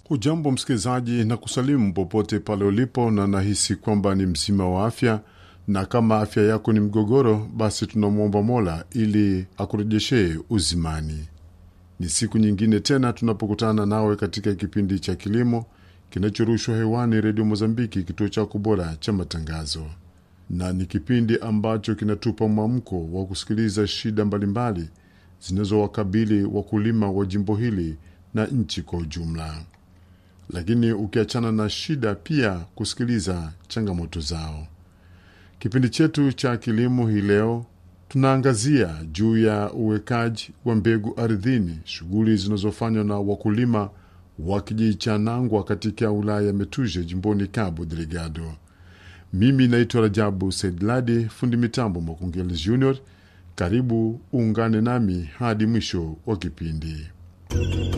Hujambo msikilizaji, na kusalimu popote pale ulipo, na nahisi kwamba ni mzima wa afya, na kama afya yako ni mgogoro, basi tunamwomba Mola ili akurejeshee uzimani. Ni siku nyingine tena tunapokutana nawe katika kipindi cha kilimo kinachorushwa hewani Redio Mozambiki, kituo chako bora cha matangazo, na ni kipindi ambacho kinatupa mwamko wa kusikiliza shida mbalimbali zinazowakabili wakulima wa jimbo hili na nchi kwa ujumla lakini ukiachana na shida, pia kusikiliza changamoto zao. Kipindi chetu cha kilimo hii leo tunaangazia juu ya uwekaji wa mbegu ardhini, shughuli zinazofanywa na wakulima wa kijiji cha Nangwa katika wilaya ya Metuje jimboni Cabo Delgado. Mimi naitwa Rajabu Saidladi, fundi mitambo Makungeli Junior. Karibu uungane nami hadi mwisho wa kipindi.